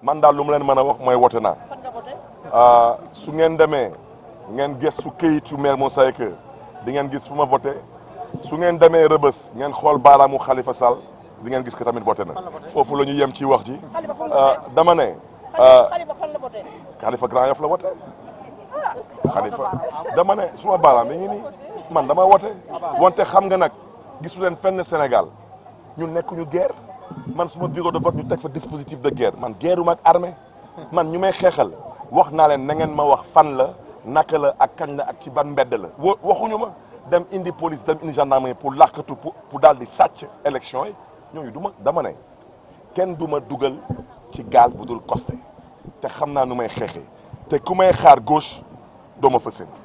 man daal lu mu leen mën a wax mooy wote naa su ngeen demee ngeen gëstu këyit yu mel Moussa Seye di ngeen gis fu ma voté su ngeen demee rëbës ngeen xool baaraamu Khalifa Sall di ngeen gis ko tamit voté na foofu la ñu yem ci wax ji dama ne Khalifa Grand Yoff la voté Khalifa dama ne suma baaraam mi ngi nii man dama wote wante xam nga nag gisu leen fenn Sénégal ñu nekk ñu guerre man suma bureau de vote ñu teg fa dispositif de guerre man guerre ak armée man ñu may xeexal wax naa leen na ngeen ma wax fan la naka la ak kañ la ak ci ban mbedd la wo waxuñu ma dem indi police dem indi gendarmerie pour làqatu pour pour daal di sàcc élection yi ñooñu du ma dama ne kenn du ma dugal ci gaal bu dul costé te xam naa nu may xeexee te ku may xaar gauche doo ma fa séntu